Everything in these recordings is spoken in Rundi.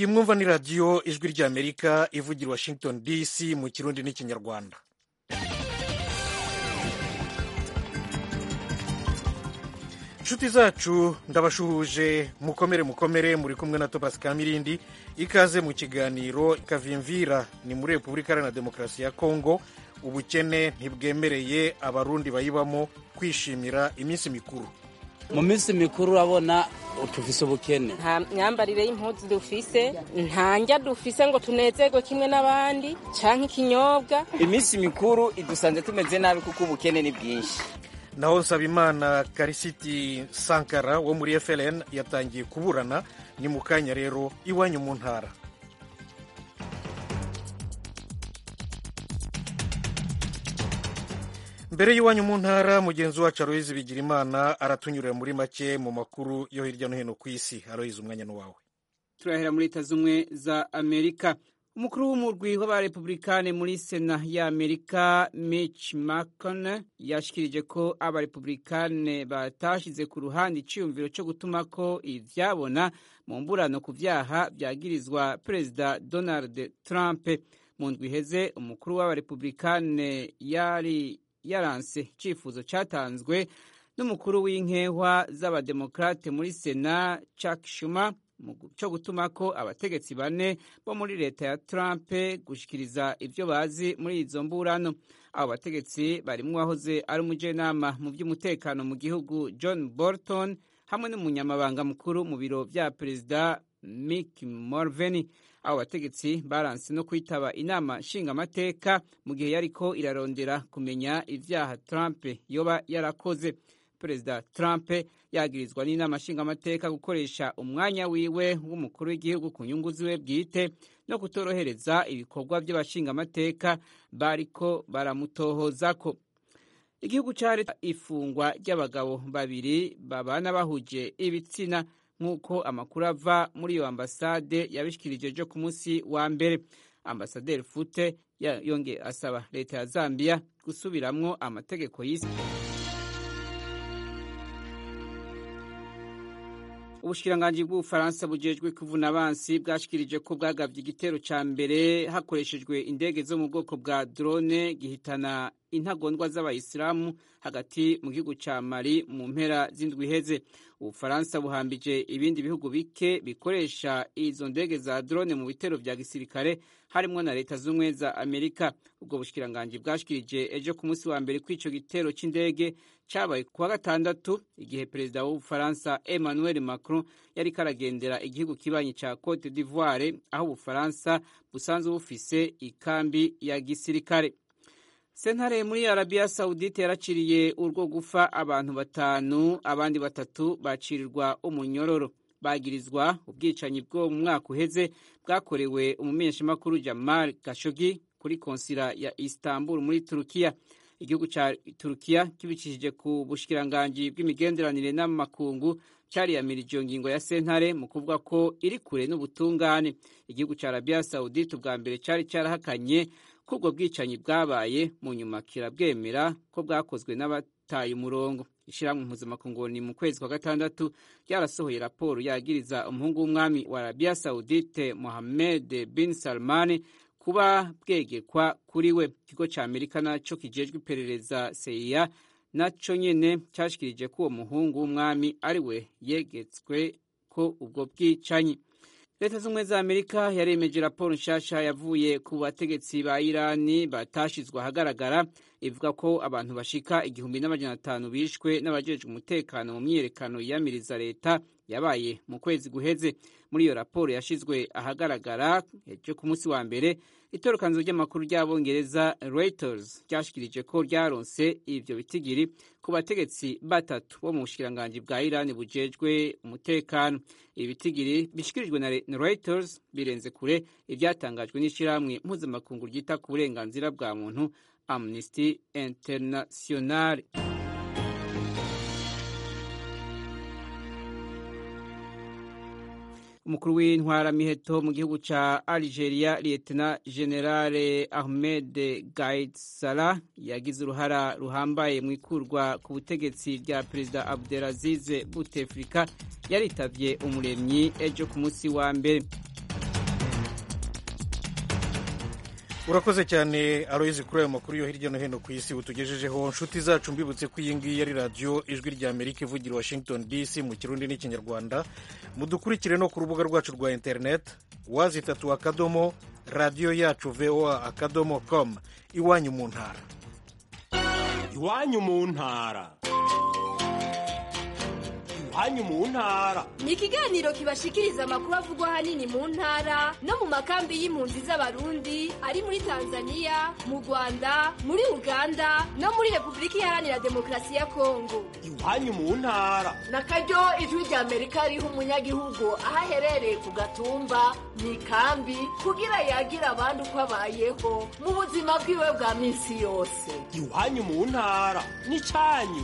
iyi mwumva ni radiyo ijwi ry'amerika ivugira washington dc mu kirundi n'ikinyarwanda inshuti zacu ndabashuhuje mukomere mukomere muri kumwe na topasi kamirindi ikaze mu kiganiro ikavimvira ni muri repubulika iharanira demokarasi ya kongo ubukene ntibwemereye abarundi bayibamo kwishimira iminsi mikuru mu minsi mikuru urabona tufise ubukene nta myambarire y'impuzu dufise nta njya dufise ngo tunezerwe kimwe n'abandi canke ikinyobwa iminsi mikuru idusanze tumeze nabi kuko ubukene ni bwinshi naho nsabimana karisiti sankara wo muri frn yatangiye kuburana ni mu kanya rero iwanyu mu ntara mbere y'iwanyu mu ntara mugenzi wacu aroyizi bigira imana aratunyurira muri make mu makuru yo hirya no hino ku isi aroyizi umwanya n'uwawe turahera muri leta z'ubumwe za amerika umukuru w'umurwi w'abarepublikane muri sena ya amerika mitch mcconnell yashikirije ko abarepublikane batashize ku ruhande iciyumviro cyo gutuma ko ivyabona mu mburano ku vyaha vyagirizwa perezida donald trump mu ndwi iheze umukuru w'abarepublikane yari yaranse icifuzo cyatanzwe n'umukuru w'inkehwa z'abademokrate muri sena chuck schumer cyo gutuma ko abategetsi bane bo muri leta ya Trump gushikiriza ivyo bazi muri izo mburano abo bategetsi barimwo wahoze ari umujenama mu by'umutekano mu gihugu John Bolton hamwe n'umunyamabanga mukuru mu biro vya perezida Mick Mulvaney abo bategetsi baranse no kwitaba inama nshingamateka mu gihe yariko irarondera kumenya ivyaha Trump yoba yarakoze perezida Trump yagirizwa n'inama nshingamateka gukoresha umwanya wiwe w'umukuru w'igihugu ku nyungu ziwe bwite no kutorohereza ibikorwa by'abashingamateka bariko baramutohozako igihugu ca leta ifungwa ry'abagabo babiri babana bahuje ibitsina nk'uko amakuru ava muri iyo ambasade yabishikirije ejo ku munsi wa mbere ambasaderi fute yongeye asaba leta ya zambia gusubiramwo amategeko y'isi ubushikiranganji bw'ubufaransa bujejwe kuvuna abansi bwashikirije ko bwagavye igitero ca mbere hakoreshejwe indege zo mu bwoko bwa drone gihitana intagondwa z'abayisilamu hagati mu gihugu ca mali mu mpera z'indwi iheze ubufaransa buhambije ibindi bihugu bike bikoresha izo ndege za drone mu bitero vya gisirikare harimwo na leta z'ubumwe za amerika ubwo bushikiranganji bwashikirije ejo ku munsi wa mbere ko ico gitero c'indege cabaye kuwa gatandatu igihe perezida w'ubufaransa emmanuel macron yariko aragendera igihugu kibanyi ca cote d'ivoire aho ubufaransa busanzwe bufise ikambi ya gisirikare sentare muri arabiya sawudite yaraciriye urwo gufa abantu batanu abandi batatu bacirirwa umunyororo bagirizwa ubwicanyi bwo mu mwaka uheze bwakorewe umumenyeshamakuru jamal gashogi kuri konsila ya istanbul muri turukiya igihugu ca turukiya kibicishije ku bushikiranganji bw'imigenderanire n'amakungu cariyamirije iyo ngingo ya sentare mu kuvuga ko iri kure n'ubutungane igihugu ca arabiya sawudite ubwa mbere cari carahakanye ko ubwo bwicanyi bwabaye mu nyuma kirabwemera ko bwakozwe n'abataye umurongo ishyirahamwe mpuzamakungu ni mu kwezi kwa gatandatu ryarasohoye raporo yagiriza umuhungu w'umwami wa arabiya sawudite mohamed bin salman kuba bwegekwa kuri we ikigo cya amerika nacyo kijejwe iperereza seya nacyo nyine cyashikirije ko uwo muhungu w'umwami ari we yegetswe ko ubwo bwicanyi leta z'ubumwe za amerika yaremeje raporo nshasha yavuye ku bategetsi ba irani batashizwe ahagaragara ivuga ko abantu bashika igihumbi n'amajana atanu bishwe n'abajejwe umutekano mu myiyerekano yiyamiriza leta yabaye mu kwezi guheze muri iyo raporo yashizwe ahagaragara ejo ku munsi wa mbere itorokanzo ry'amakuru ry'abongereza Reuters ryashikirije ko ryaronse ivyo bitigiri ku bategetsi batatu bo mu bushikiranganji bwa Iran bujejwe umutekano ibi bitigiri bishikirijwe na Reuters birenze kure ivyatangajwe n'ishirahamwe mpuzamakungu ryita ku burenganzira bwa muntu Amnesty International umukuru w'intwaramiheto mu gihugu ca Algeria Lieutenant General Ahmed Gaid Salah yagize uruhara ruhambaye mu ikurwa ku butegetsi rya Perezida Abdelaziz Bouteflika yaritavye umuremyi ejo ku munsi wa mbere urakoze cyane aroyizi kuri ayo makuru yo hirya no hino ku isi utugejejeho nshuti zacu mbibutse ko iyi ngiyi ari radiyo ijwi rya amerika ivugira washington dc mu kirundi n'ikinyarwanda mudukurikire no ku rubuga rwacu rwa interineti wazi itatu akadomo radiyo yacu voa akadomo com iwanyu mu ntara iwanyu mu ntara iwanyu mu ntara ni ikiganiro kibashikiriza amakuru avugwa ahanini mu ntara no mu makambi y'impunzi z'abarundi ari muri tanzania mu rwanda muri uganda no muri repubulika iharanira demokarasi ya kongo iwanyu mu ntara na karyo ijwi rya amerika riha umunyagihugu aho aherereye ku gatumba mu ikambi kugira yagira abandi uko abayeho mu buzima bwiwe bwa minsi yose iwanyu mu ntara n'icyanyu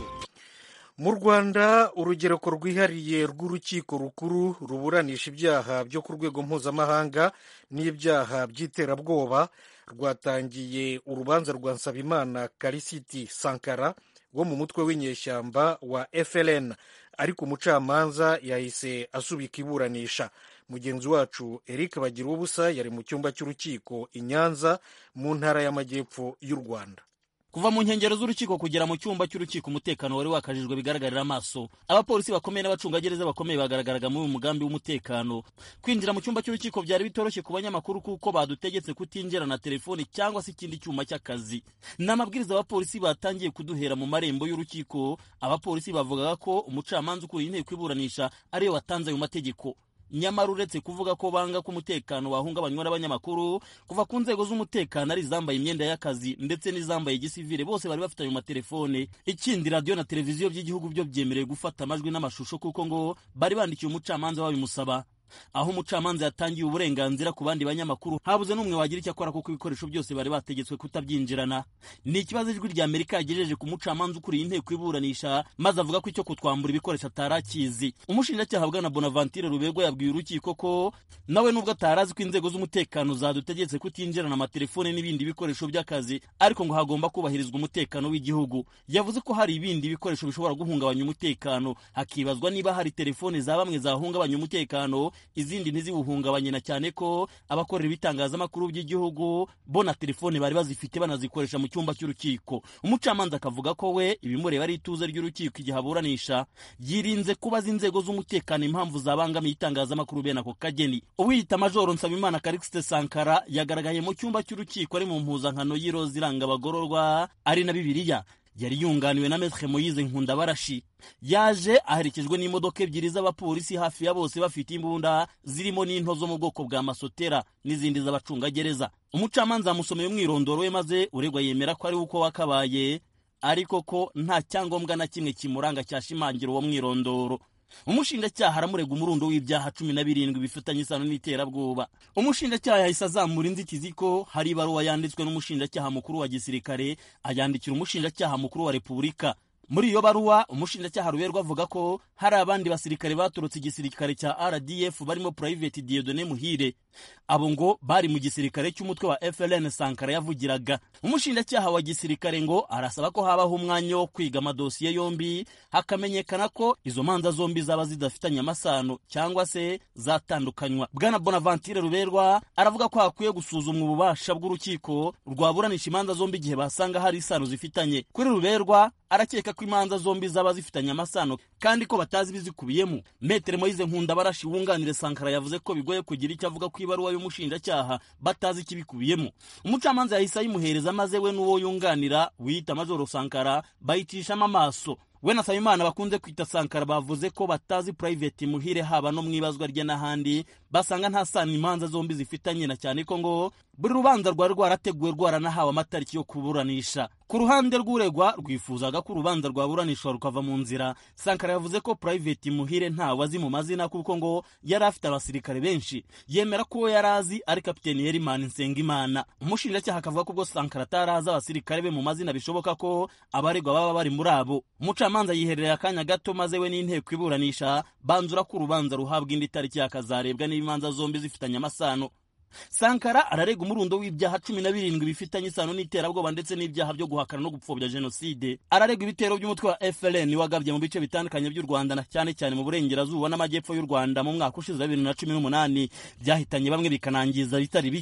mu rwanda urugereko rwihariye rw'urukiko rukuru ruburanisha ibyaha byo ku rwego mpuzamahanga n'ibyaha by'iterabwoba rwatangiye urubanza rwa nsabimana karisiti sankara wo mu mutwe w'inyeshyamba wa fln ariko umucamanza yahise asubika iburanisha mugenzi wacu eric bagira ubusa yari mu cyumba cy'urukiko i nyanza mu ntara y'amajyepfo y'u rwanda kuva mu nkengero z'urukiko kugera mu cyumba cy'urukiko umutekano wari wakajijwe bigaragarira amaso abapolisi bakomeye n'abacungagereza bakomeye bagaragaraga muri uyu mugambi w'umutekano kwinjira mu cyumba cy'urukiko byari bitoroshye ku banyamakuru kuko badutegetse kutinjira na telefoni cyangwa se ikindi cyuma cy'akazi ni amabwiriza abapolisi batangiye kuduhera mu marembo y'urukiko abapolisi bavugaga ko umucamanza ukuriye inteko iburanisha ariyo watanze ayo mategeko nyamara uretse kuvuga ko banga ko umutekano wahungabanywa n'abanyamakuru kuva ku nzego z'umutekano ari izambaye imyenda y'akazi ndetse n'izambaye gisivire bose bari bafite ayo matelefone ikindi radiyo na televiziyo by'igihugu byo byemerewe gufata amajwi n'amashusho kuko ngo bari bandikiye umucamanza babimusaba aho umucamanza yatangiye uburenganzira ku bandi banyamakuru habuze n'umwe wagira icyo akora kuko ibikoresho byose bari bategetswe kutabyinjirana ni ikibazo ijwi rya amerika yagejeje ku mucamanza ukuriye inteko iburanisha maze avuga ko icyo kutwambura ibikoresho atari akizi umushinjacyaha bwana bonaventure rubego yabwiye urukiko ko nawe nubwo atari azi ko inzego z'umutekano zadutegetse kutinjirana amatelefone n'ibindi bikoresho by'akazi ariko ngo hagomba kubahirizwa umutekano w'igihugu yavuze ko hari ibindi bikoresho bishobora guhungabanya umutekano hakibazwa niba hari telefone za bamwe zahungabanya umutekano izindi ntiziwuhungabanye na cyane ko abakorera ibitangazamakuru by'igihugu bo na telefone bari bazifite banazikoresha mu cyumba cy'urukiko umucamanza akavuga ko we ibimureba ari ituze ry'urukiko igihe aburanisha yirinze kubaza inzego z'umutekano impamvu zabangamiye itangazamakuru bene ako kageni uwiyita majoro nsabimana karikisite sankara yagaragaye mu cyumba cy'urukiko ari mu mpuzankano y'iroza iranga abagororwa ari na bibiliya yari yunganiwe na metre moyize nkundabarashi yaje aherekejwe n'imodoka ebyiri z'abapolisi hafi ya bose bafite imbunda zirimo n'into zo mu bwoko bwa masotera n'izindi z'abacungagereza umucamanza yamusomeye umwirondoro we maze uregwa yemera ko ari uko wakabaye ariko ko nta cyangombwa na kimwe kimuranga cyashimangira uwo mwirondoro umushinjacyaha aramurega umurundo w'ibyaha cumi na birindwi bifitanye isano n'iterabwoba umushinjacyaha yahise azamura inzitizi ko hari ibaruwa yanditswe n'umushinjacyaha mukuru wa gisirikare ayandikira umushinjacyaha mukuru wa repubulika muri iyo baruwa umushinjacyaha ruberwa avuga ko hari abandi basirikare baturutse igisirikare cya rdf barimo private diodone muhire abo ngo bari mu gisirikare cy'umutwe wa fln sankara yavugiraga umushinjacyaha wa gisirikare ngo arasaba ko habaho umwanya wo kwiga amadosiye yombi hakamenyekana ko izo manza zombi zaba zidafitanye amasano cyangwa se zatandukanywa bwana bonaventure ruberwa aravuga ko hakwiye gusuzumwa ububasha bw'urukiko rwaburanisha imanza zombi igihe basanga hari isano zifitanye kuri ruberwa arakeka ko imanza zombi zaba zifitanye amasano kandi ko batazi ibizikubiyemo metere moyize nkundabarashi wunganire sankara yavuze ko bigoye kugira icyo avuga ku ibaruwa y'umushinjacyaha batazi ikibikubiyemo umucamanza yahise ayimuhereza maze we n'uwo yunganira wiyita majoro sankara bayicishamo amaso we na nsabimana bakunze kwita sankara bavuze ko batazi private muhire haba no mu ibazwa rye n'ahandi basanga nta sano imanza zombi zifitanye na cyane ko ngo buri rubanza rwari rwarateguwe rwaranahawe amatariki yo kuburanisha ku ruhande rw'uregwa rwifuzaga ko urubanza rwaburanishwa rukava mu nzira sankara yavuze ko private muhire ntawe azi mu mazina kuko ngo yari afite abasirikare benshi yemera ko uwo yari azi ari kapiteni yerimani nsengimana umushinjacyaha akavuga ko ubwo sankara atari azi abasirikare be mu mazina bishoboka ko abaregwa baba bari muri abo umucamanza yiherereye akanya gato maze we n'inteko iburanisha banzura ko urubanza ruhabwa indi tariki hakazarebwa niba imanza zombi zifitanye amasano sankara ararega umurundo w'ibyaha cumi na birindwi bifitanye isano n'iterabwoba ndetse n'ibyaha byo guhakana no gupfobya jenoside ararega ibitero by'umutwe wa frn wagabye mu bice bitandukanye by'u rwanda na cyane cyane mu burengerazuba n'amajyepfo y'u rwanda mu mwaka ushize wa bibiri na cumi n'umunani byahitanye bamwe bikanangiza bitari bike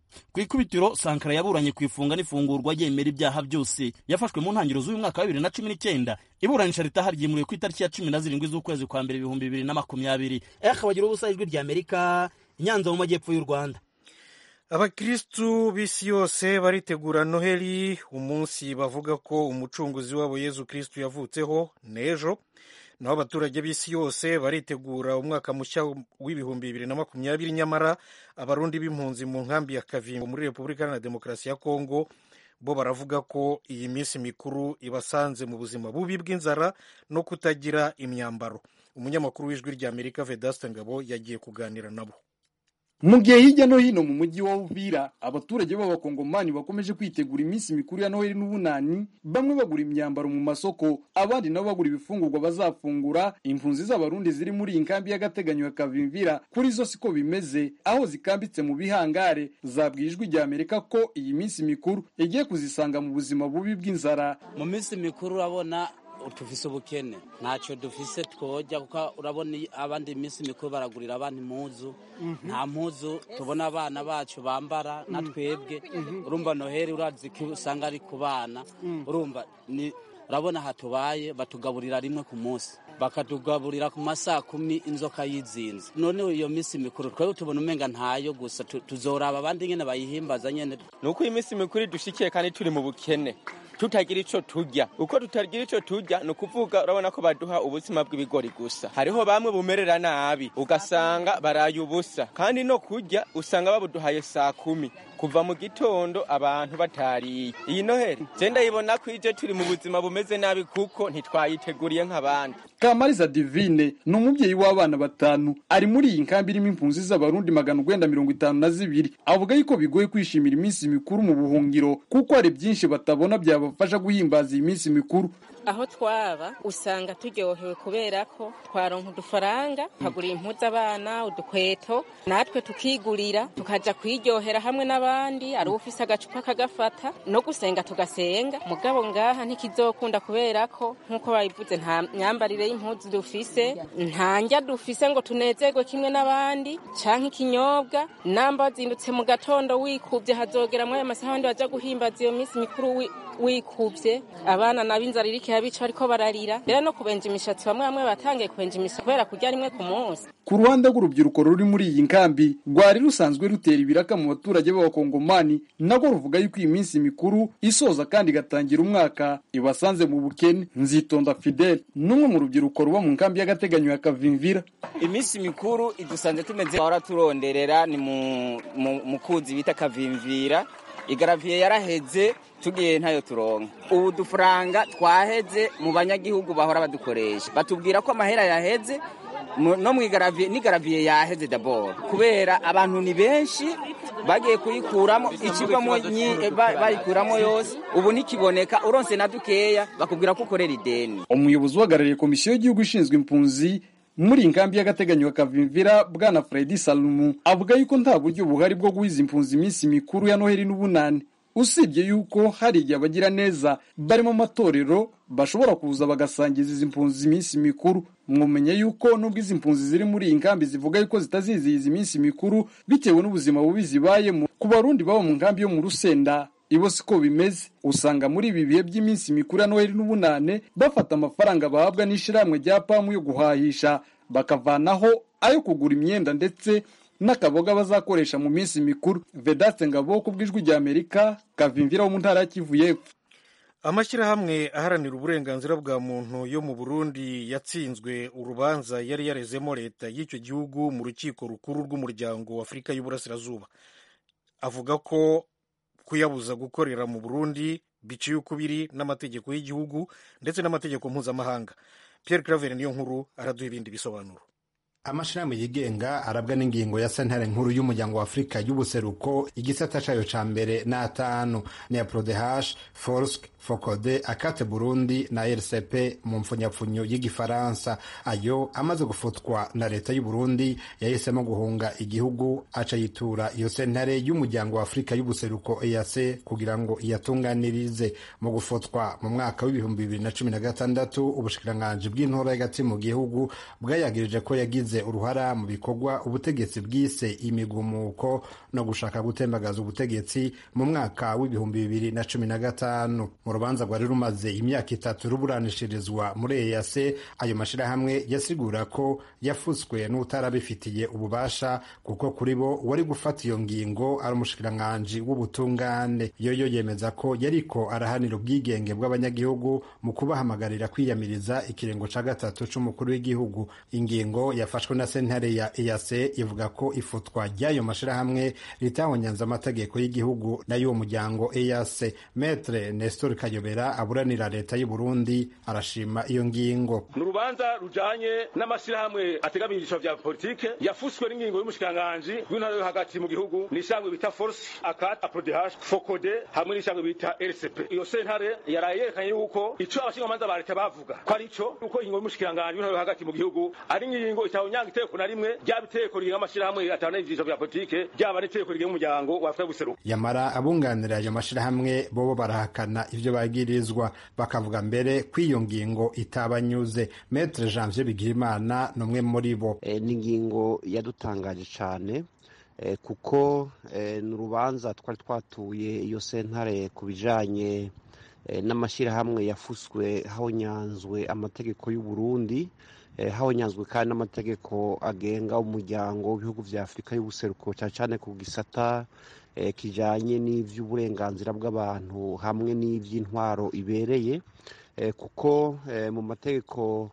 ku ikubitiro sankara yaburanye ku ifunga n'ifungurwa yemera ibyaha byose yafashwe mu ntangiriro z'uyu mwaka wa bibiri na cumi n'icyenda iburanisha ritaha ryimuriwe ku itariki ya cumi na zirindwi z'ukwezi kwa mbere ibihumbi bibiri na makumyabiri akabagira ubusa ijwi rya amerika inyanza mu majyepfo y'u rwanda abakirisitu b'isi yose baritegura noheli umunsi bavuga ko umucunguzi wabo yezu kirisitu yavutseho n'ejo naho abaturage b'isi yose baritegura umwaka mushya w'ibihumbi bibiri na makumyabiri nyamara abarundi b'impunzi mu nkambi ya kavingo muri repubulika iharanira demokarasi ya kongo bo baravuga ko iyi minsi mikuru ibasanze mu buzima bubi bw'inzara no kutagira imyambaro umunyamakuru w'ijwi rya amerika vedaste ngabo yagiye kuganira nabo mu gihe hirya no hino mu mujyi wa Uvira abaturage b'abakongomani bakomeje kwitegura iminsi mikuru ya Noheli n'ubunani bamwe bagura imyambaro mu masoko abandi nabo bagura ibifungurwa bazafungura impunzi z'abarundi ziri muri iyi nkambi y'agateganyo ya Kavimvira kuri zo siko bimeze aho zikambitse mu bihangare zabwiye ijwi rya Amerika ko iyi minsi mikuru igiye kuzisanga mu buzima bubi bw'inzara mu minsi mikuru urabona tufise ubukene ntacyo dufise twojya kuko urabona abandi iminsi mikuru baragurira abana impuzu nta mpuzu tubona abana bacu bambara na twebwe urumva noheli urazi ko usanga ari ku bana urumva ni urabona hatubaye batugaburira rimwe ku munsi bakatugaburira ku masaa kumi inzoka yizinze noneho iyo minsi mikuru twebwe tubona umenga ntayo gusa tuzoraba abandi nyine bayihimbaza nyine ni uko iyi minsi mikuru idushikiye kandi turi mu bukene tutagira ico turya uko tutagira ico turya ni ukuvuga urabona ko baduha ubuzima bw'ibigori gusa hariho bamwe bumerera nabi ugasanga baraye ubusa kandi no kurya usanga babuduhaye saa kumi kuva mu gitondo abantu batariye iyi noheli je ndayibona ko ije turi mu buzima bumeze nabi kuko ntitwayiteguriye nk'abandi kamariza divine ni umubyeyi w'abana batanu ari muri iyi nkambi irimo impunzi z'abarundi magana urwenda mirongo itanu na zibiri avuga yuko bigoye kwishimira iminsi mikuru mu buhungiro kuko hari byinshi batabona byabafasha guhimbaza iyi minsi mikuru aho twaba usanga turyohewe kubera ko twaronka udufaranga tukagurira impuzu abana udukweto natwe tukigurira tukaja kwiryohera hamwe n'abandi ari ufise agacupa kagafata no gusenga tugasenga mugabo ngaha ntikizokunda kubera ko nk'uko babivuze nta myambarire y'impuzu dufise nta ndya dufise ngo tunezerwe kimwe n'abandi canke ikinyobwa namba wazindutse mu gatondo wikubye hazogera muri ayo masaha abandi baja guhimbaza iyo minsi mikuru wikubye abana nabo inzara iriko irabica bariko bararira rero no kubenja imishatsi bamwe bamwe batangiye kubenja imishatsi kubera kurya rimwe ku munsi ku ruhande rw'urubyiruko ruri muri iyi nkambi rwari rusanzwe rutera ibiraka mu baturage b'abakongomani nabwo ruvuga yuko iyi minsi mikuru isoza kandi igatangira umwaka ibasanze mu bukene nzitonda fidele n'umwe mu rubyiruko ruba mu nkambi y'agateganyo ya kavimvira iminsi mikuru idusanze tumeze ahora turonderera ni mu mukuzi bita kavimvira igaraviye yaraheze tugiye ntayo turonka ubu dufaranga twaheze mu banyagihugu bahora badukoresha batubwira ko amahera yaheze no mu igaraviye n'igaraviye yaheze daboro kubera abantu ni benshi bagiye kuyikuramo ikivamo bayikuramo yose ubu ntikiboneka uronse na dukeya bakubwira ko ukorera ideni umuyobozi uhagarariye komisiyo y'igihugu ishinzwe impunzi muri nkambi y'agateganyo ya kavimvira bwana fredi salumu avuga yuko nta buryo buhari bwo guhiza impunzi iminsi mikuru ya noheli n'ubunani usibye yuko hari igihe abagira neza bari mu matorero bashobora kuza bagasangiza izi mpunzi iminsi mikuru mwumenya yuko nubwo izi mpunzi ziri muri iyi nkambi zivuga yuko zitazizihiza iminsi mikuru bitewe n'ubuzima bubi zibayemo ku barundi baba mu nkambi yo mu rusenda ibo siko bimeze usanga muri ibi bihe by'iminsi mikuru ya noheli n'ubunane bafata amafaranga bahabwa n'ishyirahamwe rya pamu yo guhahisha bakavanaho ayo kugura imyenda ndetse n'akaboga bazakoresha mu minsi mikuru vedaste ngabo ku bw'ijwi rya amerika kavimvira wo mu ntara ya kivu y'epfo amashyirahamwe aharanira uburenganzira bwa muntu yo mu burundi yatsinzwe urubanza yari yarezemo leta y'icyo gihugu mu rukiko rukuru rw'umuryango wa afurika y'uburasirazuba avuga ko kuyabuza gukorera mu burundi biciye ukubiri n'amategeko y'igihugu ndetse n'amategeko mpuzamahanga pierre claver niyo nkuru araduha ibindi bisobanuro amashirahamwe yigenga arabwa n'ingingo ya sentare nkuru y'umuryango wa afurika y'ubuseruko igisata cayo ca mbere n'atanu ni ya prodehash forsk fokode akate burundi na rcp mu mpfunyapfunyo y'igifaransa ayo amaze gufutwa na leta y'uburundi yahisemo guhunga igihugu aca yitura iyo sentare y'umuryango wa afurika y'ubuseruko eac kugira ngo iyatunganirize mu gufutwa mu mwaka w'ibihumbi bibiri na cumi na gatandatu ubushikiranganji bw'intora y'agati mu gihugu bwayagirije ko yagize yagize uruhara mu bikorwa ubutegetsi bwise imigumuko no gushaka gutembagaza ubutegetsi mu mwaka w'ibihumbi bibiri na cumi na gatanu mu rubanza rwari rumaze imyaka itatu ruburanishirizwa muri eyase ayo mashirahamwe yasigura ko yafutswe n'utarabifitiye ububasha kuko kuri bo wari gufata iyo ngingo ari umushikiranganji w'ubutungane yoyo yemeza ko yariko arahanira ubwigenge bw'abanyagihugu mu kubahamagarira kwiyamiriza ikirengo ca gatatu c'umukuru w'igihugu ingingo yafashwe na sentare ya eyase ivuga ko ifutwa ry'ayo mashirahamwe ritahonyanze amategeko y'igihugu n'ay'uwo muryango eyase metre nestor kayobera aburanira leta y'u burundi arashima iyo ngingo ni urubanza rujanye n'amashyirahamwe ategamiye ibyiciro vya politike yafuswe n'ingingo y'umushikiranganji w'intara yo hagati mu gihugu ni ishangwe bita force akat aprodh fokode hamwe n'ishangwe bita rcp iyo sentare yaraye yerekanye yuko ico abashingamanza ba leta bavuga ko ari co yuko ingingo y'umushikiranganji w'intara yo hagati mu gihugu ari ingingo itawunyanga iteko na rimwe ryaba iteko rigenga amashyirahamwe atanu ivyiciro vya politike ryaba n'iteko rigenga umuryango wa afurika y'ubuseruko yamara abunganira ayo mashirahamwe bobo barahakana ivyo bagirizwa bakavuga mbere ko iyo ngingo itabanyuze metre janvier bigirimana ni umwe muri bo e, ni ingingo yadutangaje cane e, kuko e, ni urubanza twari twatuye iyo sentare ku bijanye e, n'amashyirahamwe yafuswe hahonyanzwe amategeko y'u Burundi e, hahonyanzwe kandi n'amategeko agenga umuryango w'ibihugu vya afurika y'ubuseruko cyane cyane ku gisata e, kijanye n'ivy'uburenganzira bw'abantu hamwe n'ivy'intwaro ibereye e, kuko e, mu mategeko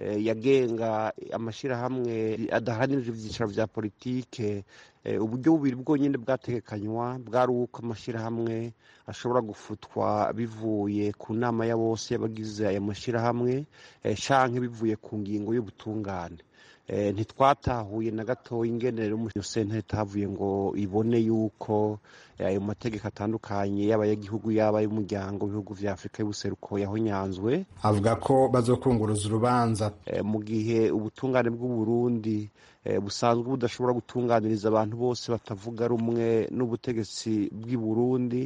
yagenga amashyirahamwe adaharanira ibyiciro bya politike uburyo bubiri bwonyine bwategekanywa bwari uko amashyirahamwe ashobora gufutwa bivuye ku nama ya bose y'abagize aya mashyirahamwe canke bivuye ku ngingo y'ubutungane ntitwatahuye na gatoya ingenere iyo sentare itavuye ngo ibone yuko ayo mategeko atandukanye yaba ay'igihugu yaba ay'umuryango w'ibihugu vya afurika y'ubuseruko yahonyanzwe avuga ko bazokunguruza urubanza mu gihe ubutungane bw'uburundi busanzwe budashobora gutunganiriza abantu bose batavuga rumwe n'ubutegetsi bw'i burundi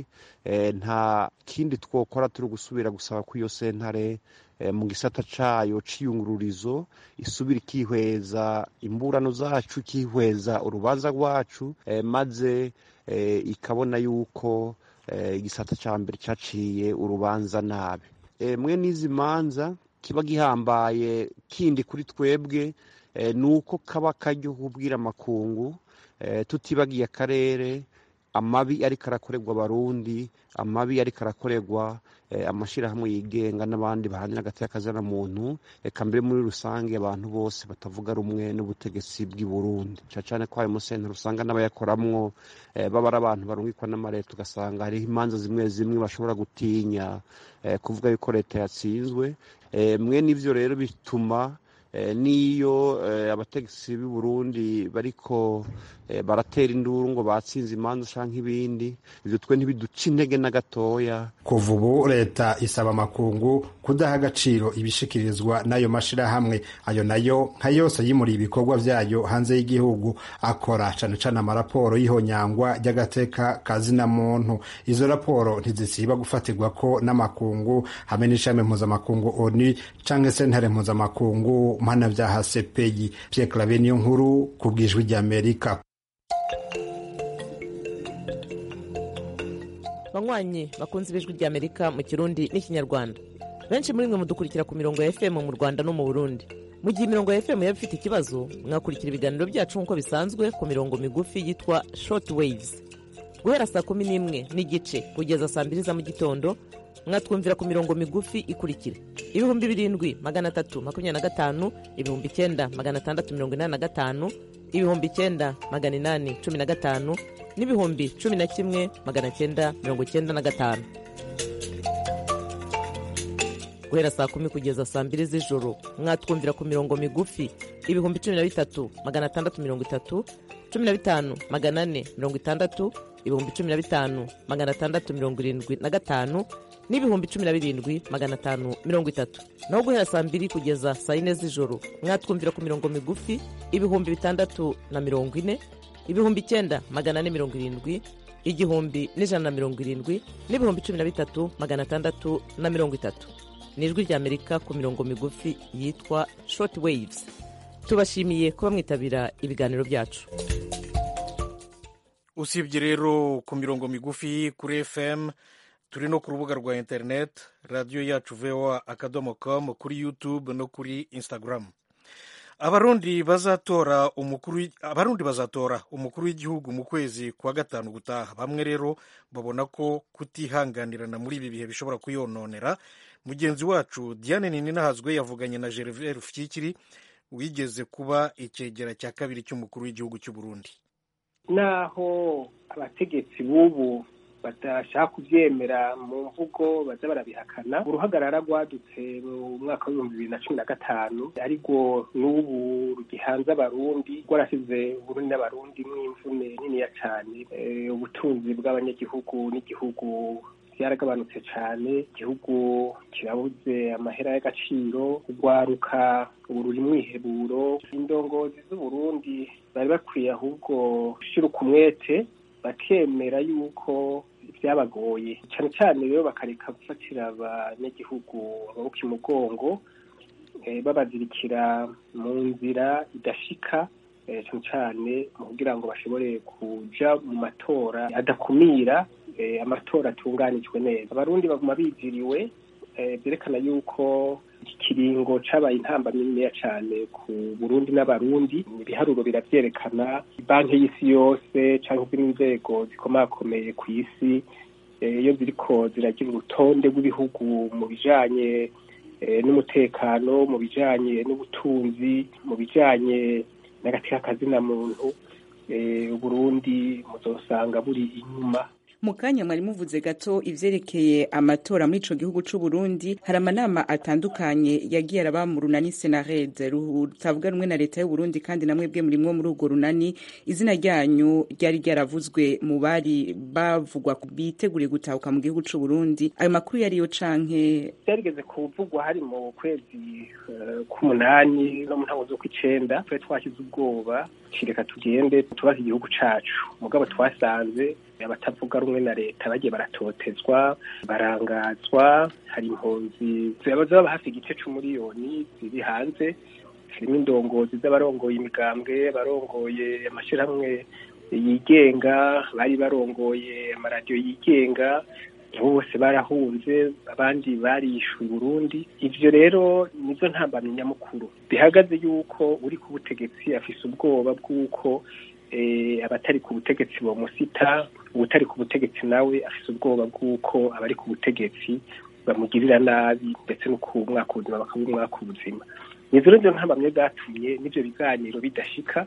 nta kindi twokora turi gusubira gusaba ko iyo sentare mu gisata cayo c'iyungururizo isubira ikihweza imburano zacu ikihweza urubanza rwacu maze ikabona yuko igisata ca mbere caciye urubanza nabi mwe n'izi manza kiba gihambaye kindi kuri twebwe ni uko kaba karyo kubwira amakungu tutibagiye akarere amabi ariko arakorerwa abarundi amabi ariko arakorerwa amashyirahamwe yigenga n'abandi bahanira hagati y'akazana muntu reka mbere muri rusange abantu bose batavuga rumwe n'ubutegetsi bw'i Burundi cyane ko ayo musentero usanga n'abayakoramwo baba ari abantu barungikwa n'amareta ugasanga hariho imanza zimwe zimwe bashobora gutinya kuvuga yuko leta yatsinzwe mwe n'ivyo rero bituma n'iyo abategetsi b'i Burundi bariko baratera induru ngo batsinze imanza canke ibindi ivyo twe ntibiduca intege na gatoya kuva ubu leta isaba amakungu kudaha agaciro ibishikirizwa n'ayo mashirahamwe ayo nayo nka yose yimuriye ibikorwa vyayo hanze y'igihugu akora cane cane amaraporo y'ihonyangwa ry'agateka kazina muntu izo raporo ntizisiba gufatirwako n'amakungu hamwe n'ishami mpuzamakungu onu canke sentare mpuzamakungu mpanavyaha sepeyi pierre claver niyo nkuru ku bwijwi ry'amerika banywanyi bakunze ibijwi ry'amerika mu kirundi n'ikinyarwanda benshi muri mwe mudukurikira ku mirongo ya fm mu rwanda no mu burundi mu gihe imirongo ya fm yaba ifite ikibazo mwakurikira ibiganiro byacu nk'uko bisanzwe ku mirongo migufi yitwa short waves guhera saa kumi n'imwe n'igice kugeza saa mbiri za mu gitondo mwatwumvira ku mirongo migufi ikurikira ibihumbi birindwi magana atatu makumyabiri na gatanu ibihumbi icyenda magana atandatu mirongo inani na gatanu ibihumbi icyenda magana inani cumi na gatanu n'ibihumbi cumi na kimwe magana cyenda mirongo cyenda na gatanu guhera saa kumi kugeza saa mbiri z'ijoro mwatwumvira ku mirongo migufi ibihumbi cumi na bitatu magana atandatu mirongo itatu cumi na bitanu magana ane mirongo itandatu ibihumbi cumi na bitanu magana atandatu mirongo irindwi na gatanu n'ibihumbi cumi na birindwi magana atanu mirongo itatu naho guhera saa mbiri kugeza saa yine z'ijoro mwatwumvira ku mirongo migufi ibihumbi bitandatu na mirongo ine ibihumbi icyenda magana ane mirongo irindwi igihumbi n'ijana na mirongo irindwi n'ibihumbi cumi na bitatu magana atandatu na mirongo itatu ni ijwi ry'amerika ku mirongo migufi yitwa short waves tubashimiye kuba mwitabira ibiganiro byacu usibye rero ku mirongo migufi kuri fm turi no ku rubuga rwa interineti radiyo yacu voa akadomo com kuri youtube no kuri instagram abarundi bazatora umukuru abarundi bazatora umukuru w'igihugu mu kwezi kwa gatanu gutaha bamwe rero babona ko kutihanganirana muri ibi bihe bishobora kuyononera mugenzi wacu diane ninahazwe yavuganye na gervais rufyikiri wigeze kuba icyegera cya kabiri cy'umukuru w'igihugu cy'u burundi naho abategetsi b'ubu badashaka kubyemera mu mvugo baza barabihakana uruhagarara rwadutse mu mwaka w'ibihumbi bibiri na cumi na gatanu ariko n'ubu rugihanze abarundi rwarasize uburundi n'abarundi mw'imvune niniya cyane ubutunzi bw'abanyagihugu n'igihugu byaragabanutse cyane igihugu kirabuze amahera y'agaciro urwaruka ubu ruri mwiheburo indongozi z'uburundi bari bakwiye ahubwo gushyira umwete bakemera yuko byabagoye cyane cyane rero bakareka gufatira abanyagihugu amaboko imugongo babazirikira mu nzira idashika cyane cyane mu kugira ngo bashobore kuja mu matora adakumira amatora atunganijwe neza abarundi baguma biziriwe byerekana yuko iki kiringo cabaye intamba niniya cyane ku burundi n'abarundi ibiharuro biravyerekana banki y'isi yose cyangwa izindi nzego zikomakomeye ku isi iyo ziriko ziragira urutonde rw'ibihugu mu bijanye n'umutekano mu bijanye n'ubutunzi mu bijanye n'agateka kazina muntu uburundi muzosanga buri inyuma mu kanya mwari muvuze gato ivyerekeye amatora muri ico gihugu c'u Burundi hari amanama atandukanye yagiye araba mu runani Senared rutavuga rumwe na leta y'u Burundi kandi namwe bwe murimwo muri urwo runani izina ryanyu ryari ryaravuzwe mu bari bavugwa biteguriye gutahuka mu gihugu c'u Burundi ayo makuru yariyo canke byarigeze kuvugwa hari mu kwezi uh, k'umunani no mu ntango zo kw'icenda twari twashyize ubwoba kireka tugende tubaze igihugu cacu mugabo twasanze abatavuga rumwe na leta bagiye baratotezwa barangazwa hari impunzi zaba hafi igice c'umuriyoni ziri hanze harimo indongozi z'abarongoye imigambwe abarongoye amashyirahamwe yigenga bari barongoye amaradiyo yigenga bose barahunze abandi barishuye Burundi ivyo rero nizo ntambamyi nyamukuru bihagaze yuko uri ku butegetsi afise ubwoba bw'uko abatari ku butegetsi bomusita ubutari ku butegetsi nawe afise ubwoba bw'uko abari ku butegetsi bamugirira nabi ndetse no ku mwaka ubuzima bakabumwaka ubuzima nizo rero ntambamye zatumye n'ivyo biganiro bidashika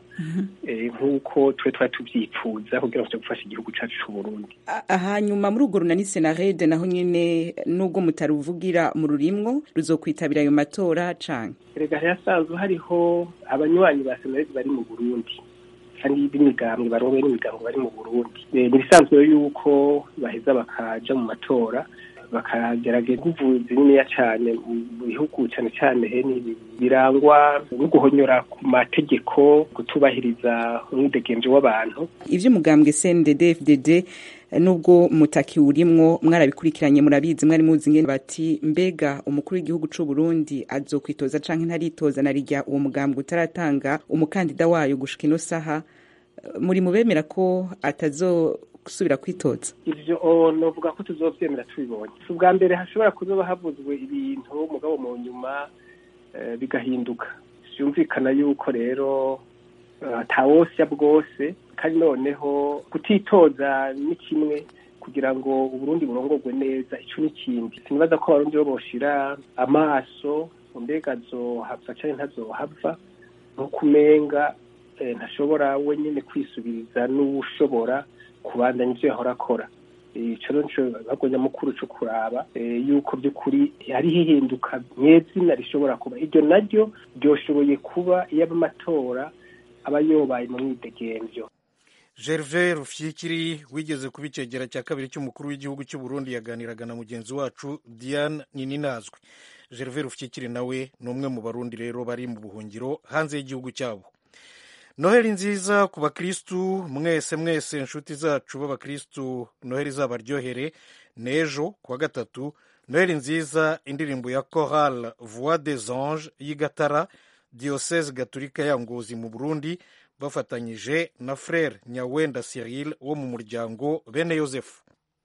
nk'uko twe twari tuvyifuza kugira ngo gufasha igihugu cacu c'uburundi hanyuma muri urwo runani senarede naho nyene n'ubwo mutaruvugira mu rurimwo ruzokwitabira ayo matora canke erega hasanzwe hariho abanywanyi ba senarede bari mu burundi kandi b'imigambwe barongoye n'imigambwe bari mu burundi ni ibisanzwe yuko baheza bakaja mu matora bakagerageza ubuvuzi niniya cyane mu bihugu cyane cyane birangwa no guhonyora ku mategeko kutubahiriza umwidegenje w'abantu ivy'umugambwe CNDD FDD nubwo mutaki urimwo mwarabikurikiranye murabizi mwari muzi ngene bati mbega umukuru w'igihugu c'u Burundi azokwitoza canke ntaritoza narirya uwo mugambwe utaratanga umukandida wayo gushika ino saha muri mubemera ko atazo gusubira kwitoza ivyo novuga ko tuzovyemera tubibonye si ubwa mbere hashobora kuzoba havuzwe ibintu mugabo mu nyuma bigahinduka vyumvikana yuko rero atawosya bwose kandi noneho kutitoza ni kimwe kugira ngo uburundi burongorwe neza ico n'ikindi sinibaza ko abarundi bo boshira amaso mbega azohava canke ntazohava nkuko umenga ntashobora wenyine kwisubiriza n'uwushobora kubandanya ivyo yahora akora ico nico ahubwo nyamukuru co kuraba yuko by'ukuri hariho ihinduka nyezina rishobora kuba iryo naryo ryoshoboye kuba iyo amatora aba yobaye mu mwidegemvyo gervais rufyikiri wigeze kuba icegera cya kabiri cy'umukuru w'igihugu cy'u burundi yaganiraga na mugenzi wacu diane nininazwe gervais rufyikiri nawe ni umwe mu barundi rero bari mu buhungiro hanze y'igihugu cyabo noheli nziza ku bakirisitu mwese mwese inshuti zacu b'abakirisitu noheli izabaryohere n'ejo kuwa gatatu noheli nziza indirimbo ya chorale voix des anges y'igatara diyoseze gaturika ya ngozi mu burundi bafatanyije na frere nyawenda cyril wo mu muryango bene yosefu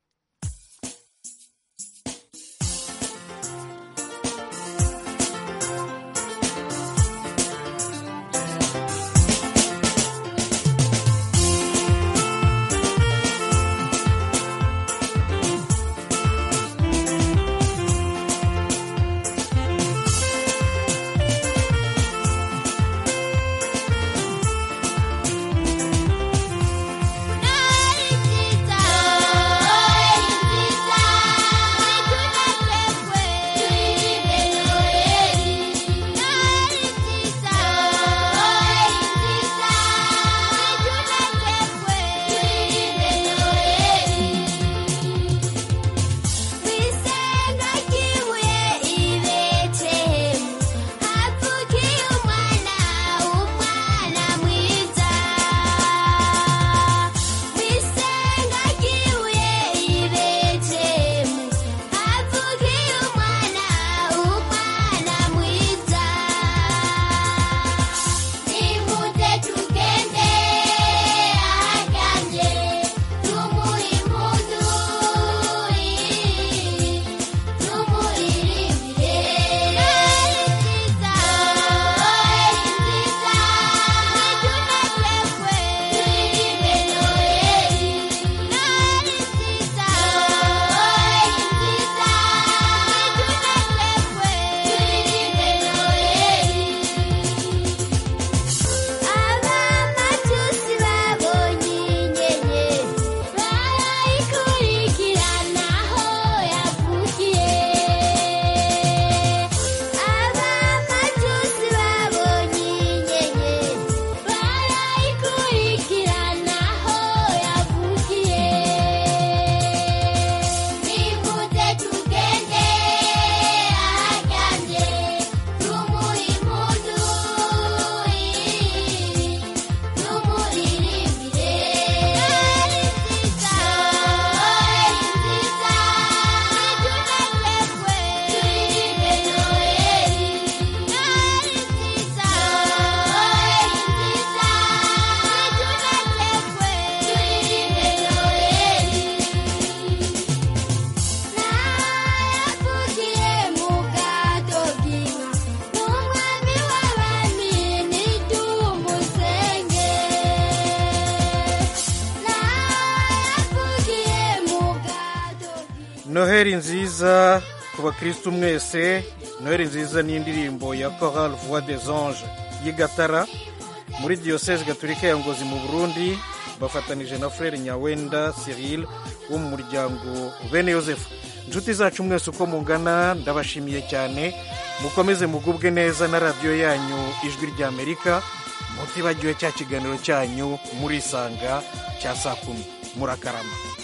noheli nziza ku bakirisitu mwese noheli nziza ni indirimbo ya chorale voix des anges y'igatara muri diyoseze gaturika ya ngozi mu burundi bafatanije na frere nyawenda cyril wo mu muryango bene yosefu inshuti zacu mwese uko mungana ndabashimiye cyane mukomeze mugubwe neza na radiyo yanyu ijwi ry'amerika mutibagiwe cya kiganiro cyanyu murisanga cya saa kumi murakarama